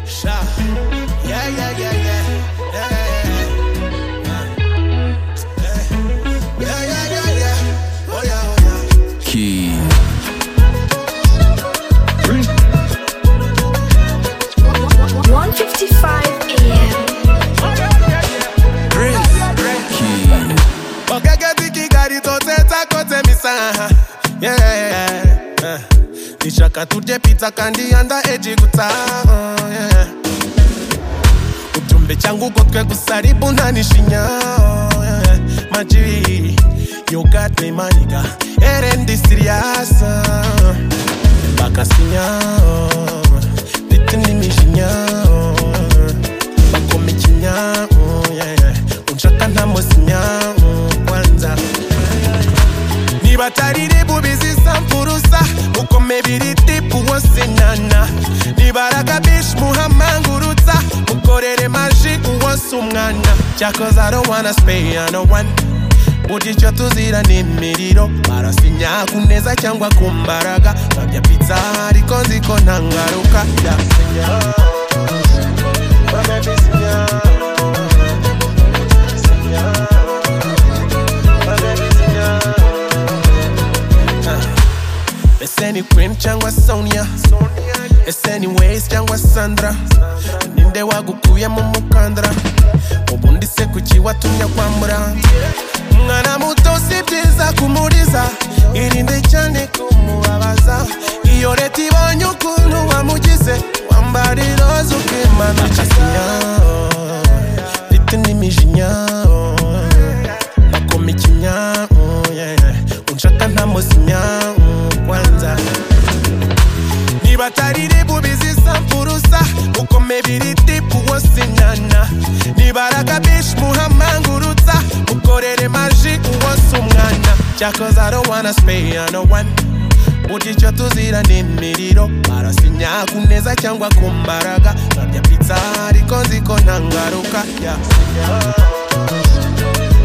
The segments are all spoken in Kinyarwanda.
Sha. Yeah, yeah, yeah, yeah. Yeah, yeah, yeah. Yeah, yeah, yeah, yeah. Oh, yeah, oh, yeah. Key. Key. ọ̀gẹ́gẹ́ bí kí gàrí tó tẹ́ tako tẹ́mi sàn. Yeah, yeah. Ìṣàkà tó jẹ́ Peter Kandi under age guta. yeah. Ujumbe changu kotwe kusaribu na nishinya. yeah. Maji, you got me my nigga. Erendi serious. Bakasinya. Bitini mishinya. Bakomichinya. yeah, yeah. Unchaka na mosinya. Kwanza. nibatarire bubizisa mfurusa mukomebiri tipu wosinana nibaraka bish muhamangurutsa mukorere magic wonse umwana cyakoze arowana spain anowan buticyo tuzira n'imiriro barasinya ku neza cyangwa ku mbaraga babya pizza ariko nzi ko nta ngaruka yasinya Babisinya, babisinya, babisinya. It's any Queen cyangwa Sonia It's any Ways cyangwa Sandra Ninde wagukuye mu mukandara Ubundi se kuki watumye kwambura Mwana muto si byiza kumuriza Irinde cyane kumubabaza Iyo leta ibonye ukuntu wamugize Wambara iroza ukimanukiza Mfite n'imijinya Bakoma ikinya mm, yeah, yeah. Unshaka ntamusinya mm, kwanza nibatarire bubizisa mfurusa mukomebiri tipu wosinana nibaraka bish muhamangurutsa mukorere magic wonse umwana cyakoze arowana speyano one buticyo tuzira n'imiriro barasinya ku neza cyangwa ku mbaraga babya pizza ariko nzi ko nta ngaruka yasinya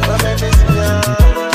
babisinya